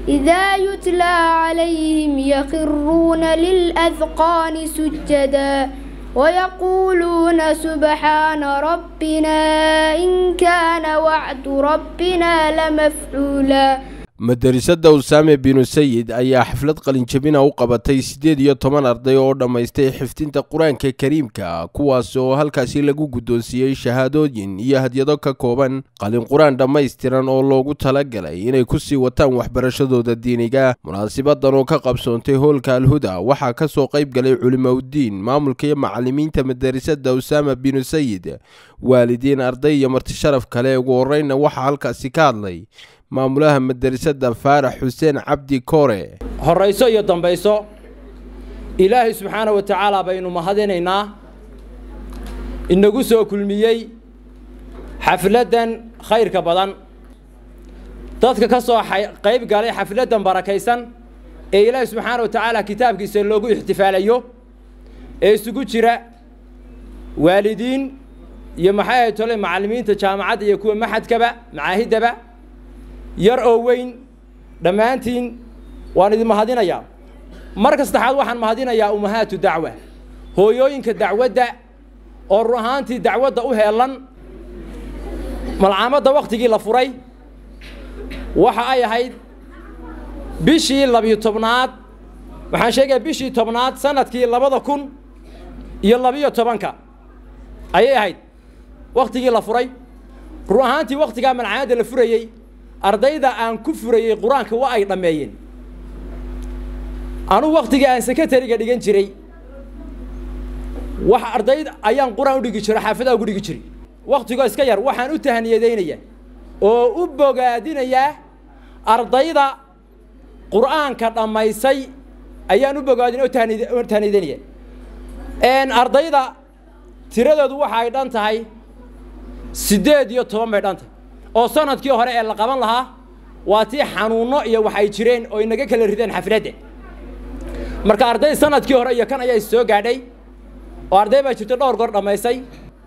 إذا يتلى عليهم يخرون للأذقان سجدا ويقولون سبحان ربنا إن كان وعد ربنا لمفعولا madarasada usaame binu sayid ayaa xaflad qalinjabina u qabatay siddeed iyo toban arday oo dhammaystay xifdinta qur-aanka kariimka kuwaas oo halkaasi lagu guddoonsiiyey shahaadooyin iyo hadyado ka kooban qalin qur-aan dhammaystiran oo loogu talagalay inay ku sii wataan waxbarashadooda diiniga munaasibadan oo ka qabsoontay hoolka alhuda waxaa ka soo qayb galay culimaudiin maamulka iyo macalimiinta madarasada usaama binu sayid waalidiin arday iyo martisharaf kale ugu horreynna waxaa halkaasi ka hadlay maamulaha madarasada faarax xuseen cabdi koore horayso iyo dambayso ilaahay subxaana wa tacaala baynu mahadinaynaa inagu soo kulmiyey xafladdan khayrka badan dadka ka soo qayb galay xafladdan barakaysan ee ilaahay subxaana wa tacaala kitaabkiisa loogu ixtifaalayo ee isugu jira waalidiin iyo maxay ahay tole macallimiinta jaamacadda iyo kuwa maxadkaba macaahiddaba yar oo weyn dhammaantiin waan idin mahadinayaa marka saddexaad waxaan mahadinayaa ummahaatu dacwa hooyooyinka dacwadda oo run ahaantii dacwadda u heelan malcaamadda wakhtigii la furay waxa ay ahayd bishii labiyo tobnaad waxaan sheegayaa bishii tobnaad sanadkii labada kun iyo labiyo tobanka ayay ahayd wakhtigii la furay run ahaantii wakhtigaa malcaamadda la furayey ardayda aan ku furayey qur-aanka waa ay dhammeeyeen anugu wakhtigii aan sekretariga dhigan jiray wax ardayd ayaan qur-aan u dhigi jiro xaafadaa ugu dhigi jiray wakhtigoo iska yar waxaan u tahaniyadaynayaa oo u bogaadinayaa ardayda qur-aanka dhammaysay ayaan u bogaadin oo tahaniyadaynaya ardayda tiradoodu waxa ay dhan tahay siddeed iyo toban bay dhan tahay oo sanadkii hore ee la qaban lahaa waa tii xanuunno iyo wax ay jireen oo inaga kala rideen xafladda marka arday sanadkii hore iyo kan ayaa soo gaadhay oo arday baa jirto dhowr goor dhammaysay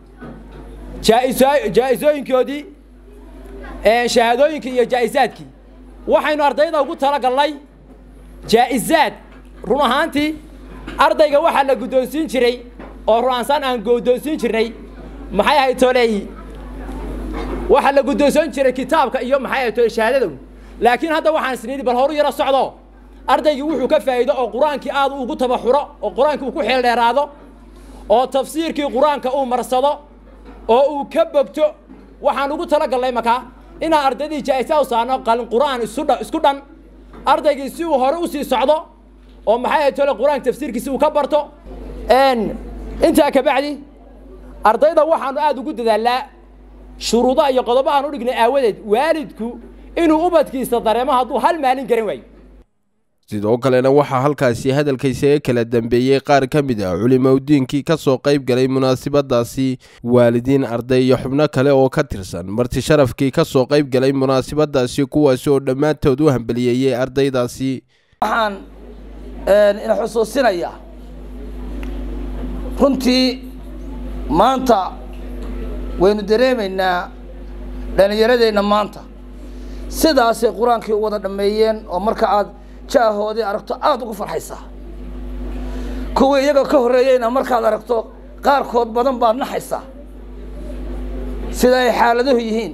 jaa-isooyinkoodii shahaadooyinkii iyo jaa-isaadkii waxaynu ardayda ugu talagalnay jaa-isaad run ahaantii ardayga waxaa la guddoonsiin jiray oo ru'aansaan aan guddoonsiin jirnay maxay ahayd toleey waxaa la guddoonsan jiray kitaabka iyo maxay ahayd tole shahaadadow laakiin hadda waxaan isnidhi bal horu yaro socdo ardaygii wuxuu ka faa'iido oo qur-aankii aad ugu tabaxuro oo qur-aankii uu ku xeel dheeraado oo tafsiirkii qur-aanka uu marsado oo uu ka bogto waxaan ugu talagalnay markaa inaan ardaydii jaa-isa u saarno qalin qur-aan isudha isku dhan ardaygii si uu hore usii socdo oo maxay ahayd tole qur-aanka tafsiirkiisi uu ka barto intaa kabacdi ardayda waxaanu aada ugu dadaalnaa shuruudaha iyo qodobahaan u dhignay aawadeed waalidku inuu ubadkiisa dareemo hadduu hal maalin garan waayo sidoo kalena waxaa halkaasi hadalkaysaga kala dambeeyey qaar ka mid ah culimaudiinkii ka soo qayb galay munaasibadaasi waalidiin arday iyo xubno kale oo ka tirsan marti sharafkii ka soo qayb galay munaasibadaasi kuwaasi oo dhammaantood u hambaliyeeyey ardaydaasi waxaan ina xusuusinayaa runtii maanta waynu dareemaynaa dhallinyaradeenna maanta sidaasay qur-aankii u wada dhammeeyeen oo marka aad jaahoodii aragto aada ugu farxaysaa kuwii iyaga ka horreeyeyna markaad aragto qaarkood badan baad naxaysaa sida ay xaaladuhu yihiin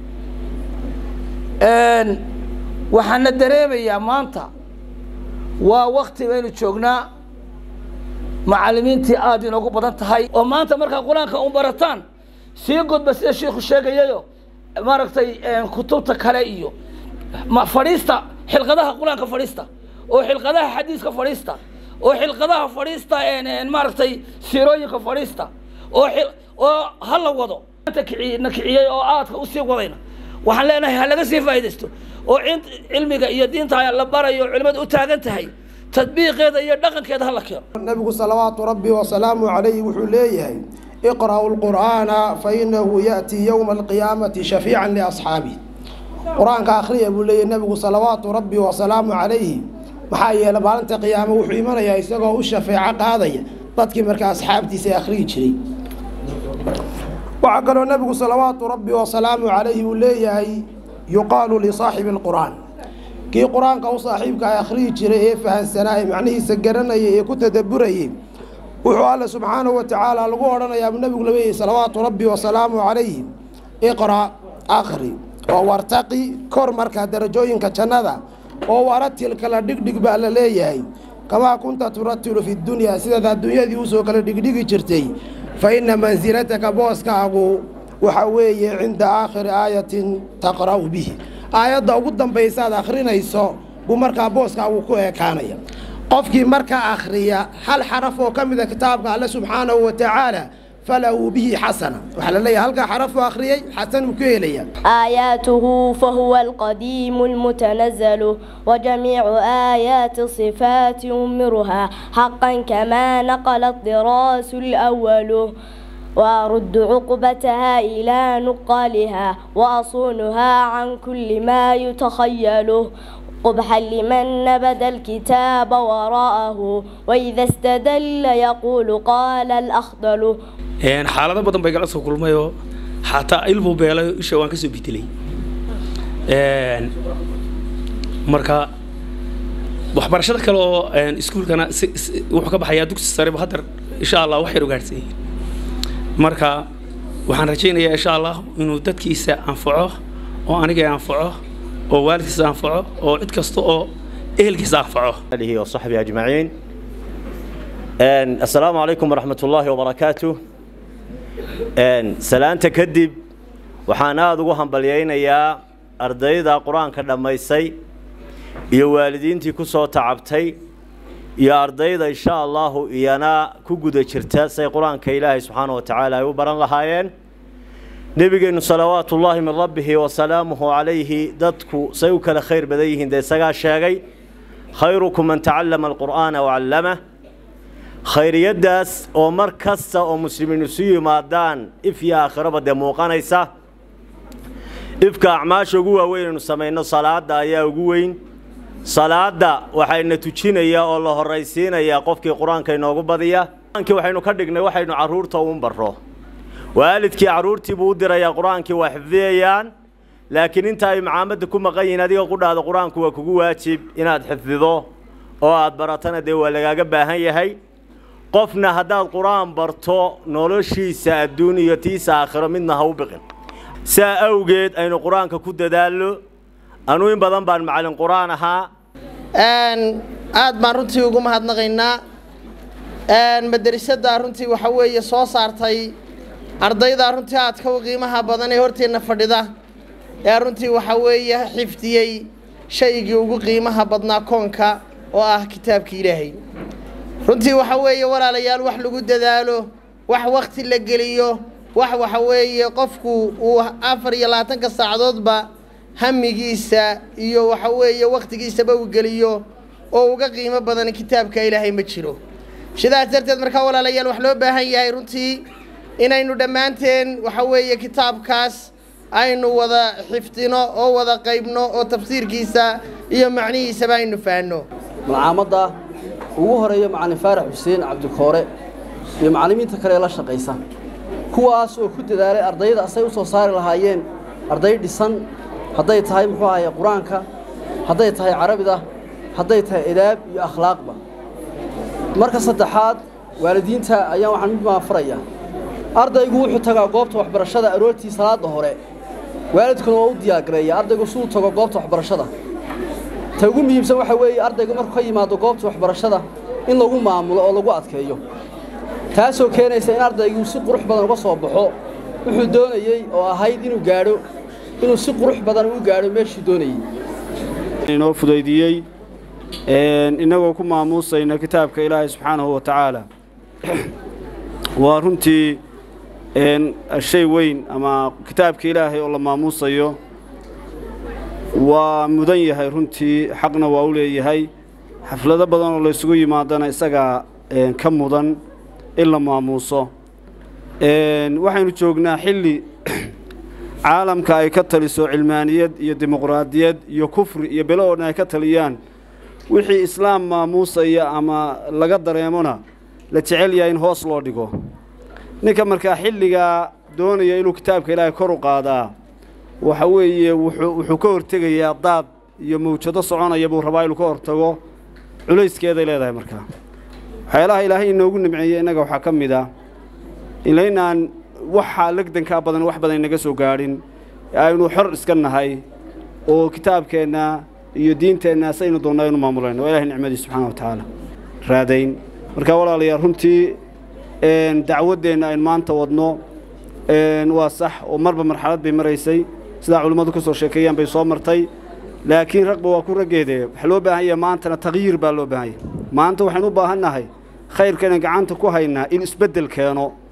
waxaana dareemayaa maanta waa wakti baynu joognaa macallimiintii aada inoogu badan tahay oo maanta markaa qur-aanka un barataan sii godba sida shiikhu sheegayayo maaragtay kutubta kale iyo fadhiista xilqadaha qur-aanka fadhiista oo xilqadaha xadiiska fadhiista oo xilqadaha fadhiista maaragtay siirooyinka fadhiista oo oo ha la wado na kiciyey oo aadka usii wadayna waxaan leenahay ha laga sii faa'iidaysto oo cilmiga iyo diinta la barayo culimada u taagan tahay tadbiiqeeda iyo dhaqankeeda ha la keeno nabigu salawaatu rabbi wasalaamu calayhi wuxuu leeyahay iqra'u lqur'aana fainahu ya'tii yowma alqiyaamati shafiican liasxaabih qur-aanka akhriya buu leeyahy nabigu salawaatu rabbi wasalaamu calayhi maxaa yeele maalinta qiyaamo wuxuu imanayaa isagoo u shafeeco qaadaya dadkii markaa asxaabtiisa akhriyi jiray waxaa kaloo nabigu salawaatu rabbi wasalaamu calayhi uu leeyahay yuqaalu lisaaxibi alqur'aan kii qur-aanka u saaxiibka ay akhriyi jiray ee fahansanaa ee macnihiisa garanayay ee ku tadabburayay wuxuu alle subxaanahu wa tacaala lagu odhanayaa nebigu labeeyey salawaatu rabbi wasalaamu calayhi iqra' akhri oo wartaqi kor markaa darajooyinka jannada oo waratil kala dhigdhig baa la leeyahay kamaa kunta turatilu fi dunyaa sidaad adduunyadii usoo kala dhigdhigi jirtay fa inna mansilataka booskaagu waxa weeye cinda aakhiri aayatin taqra'u bihi aayadda ugu dambaysaad akhrinayso buu markaa booskaagu ku ekaanaya qofkii markaa akhriya hal xaraf oo ka mida kitaabka alle subxaanahu wa tacaala falahu bihi xasana waxaa la leeyahay halkaa xaraf oo akhriyey xasan buu ku helaya آياته فهو القديم المتنزل وجميع آيات الصفات أمرها حقا كما نقل الطراس الأول وأرد عقبتها إلى نقالها وأصونها عن كل ما يتخيل قبحا لمن نبذ الكتاب وراءه وإذا استدل يقول قال الأخضل xaalado badan bay gala soo kulmayoo xataa ilbuu beelay isha waan ka soo bedelay marka waxbarashada kale oo iskuulkana wuxuu ka baxayaa dugsi sareba haddar insha allah wax yar ugaadhsan yihiin marka waxaan rajaynayaa insha allah inuu dadkiisa anfaco oo aniga anfaco oo waalidkiisa anfaco oo cid kasta oo ehelkiisa anfaco آله وصحبه أجمعين أن السلام عليكم ورحمة الله وبركاته أن سلامة كدب وحانا أدوغو هنبليين يا أرديدا قرآن كدميسي iyo waalidiintii ku soo tacabtay iyo ardayda insha allahu iyana ku guda jirta say qur-aanka ilaahay subxaana wa tacaala ay u baran lahaayeen nebigeennu salawaatu ullaahi min rabbihi wasalaamuhu calayhi dadku say u kala khayr badan yihiin dee isagaa sheegay khayrukum man tacallama alqur'aana wacallamah khayriyaddaas oo mar kasta oo muslimiin isu yimaadaan if iyo aakhiraba dee muuqanaysa ifka acmaasha ugu waaweyn aynu samayno salaada ayaa ugu weyn salaada waxayna tujinayaa oo la horaysiinayaa qofkii qur-aanka inoogu badiya qur-aankii waxaynu ka dhignay waxaynu carruurta uun barro waalidkii carruurtii buu u dirayaa qur-aankii waa xifdiyayaan laakiin inta ay macaamadda ku maqan yihiin adiga qudhaada qur-aanku waa kugu waajib inaad xifdido oo aad baratana dee waa lagaaga baahan yahay qofna haddaad qur-aan barto noloshiisa adduun iyo tiisa aakhiro midna ha u biqin saa awgeed aynu qur-aanka ku dadaallo anuu in badan baan macallin qur-aan ahaa aad baan runtii ugu mahadnaqaynaa madrasadda runtii waxa weeye soo saartay ardayda runtii aadka u qiimaha badan ee horteenna fadhida ee runtii waxa weeye xifdiyey shaygii ugu qiimaha badnaa koonka oo ah kitaabka ilaahay runtii waxa weeye walaalayaal wax lagu dadaalo wax wakti la geliyo wax waxa weeye qofku uu afar iyo labaatanka saacadoodba hamigiisa iyo waxa weeye wakhtigiisaba uu geliyo oo uga qiimo badan kitaabka ilaahay ma jiro sidaas darteed markaa walaalayaal wax loo baahan yahay runtii inaynu dhammaanteen waxa weeye kitaabkaas aynu wada xifdino oo wada qaybno oo tafsiirkiisa iyo macnihiisaba aynu fahanno malcaamadda ugu horeeya macallin faarax xuseen cabdikoore iyo macallimiinta kale ee la shaqaysa kuwaas oo ku dadaalay ardayda asay u soo saari lahaayeen arday dhisan hadday tahay muxuu ahaye qur-aanka hadday tahay carabida hadday tahay edaab iyo akhlaaqba marka saddexaad waalidiinta ayaan waxaan mid maafarayaa ardaygu wuxuu tagaa goobta waxbarashada aroortii salaada hore waalidkuna waa u diyaargareeya ardaygu suu tago goobta waxbarashada ta ugu muhiimsan waxa weeye ardaygu markuu ka yimaado goobta waxbarashada in lagu maamulo oo lagu adkeeyo taasoo keenaysa in ardaygu si qurux badan uga soo baxo wuxuu doonayey oo ahayd inuu gaadho inuu si qurux badan u gaadho meeshuu doonayey inoo fudaydiyey innagoo ku maamuusayna kitaabka ilaahay subxaanahu wa tacaala waa runtii shay weyn ama kitaabka ilaahay oo la maamuusayo waa mudan yahay runtii xaqna waa u leeyahay xaflado badan oo laysugu yimaadana isagaa ka mudan in la maamuuso waxaynu joognaa xilli caalamka ay ka taliso cilmaaniyad iyo dimuqraadiyad iyo kufri iyo belo oo dhan ay ka taliyaan wixii islaam maamuusaya ama laga dareemona la jecel yahay in hoos loo dhigo ninka markaa xilligaa doonaya inuu kitaabka ilaahay kor u qaadaa waxa weeye wuxuu ka hortegayaa daad iyo mawjado soconaya buu rabaa inuu ka hortago culayskeeday leedahay markaa waxyaalaha ilaahay inoogu nimceeyey innaga waxaa ka mid ah ilaynaan waxaa legdankaa badan wax badan inaga soo gaadhin aynu xor iska nahay oo kitaabkeenna iyo diinteenna saynu doonno aynu maamulayno waa ilahay nicmadiis subxaana wa tacaala raadayn marka walaalayaal runtii dacwaddeenna aynu maanta wadno waa sax oo marba marxalad bay maraysay sidaa culimmadu ka soo sheekeeyaan bay soo martay laakiin ragba waa ku raggeede waxaa loo baahan yahay maantana takyiir baa loo baahan yahay maanta waxaynu u baahan nahay khayrka inaan gacanta ku haynaa in isbeddel keeno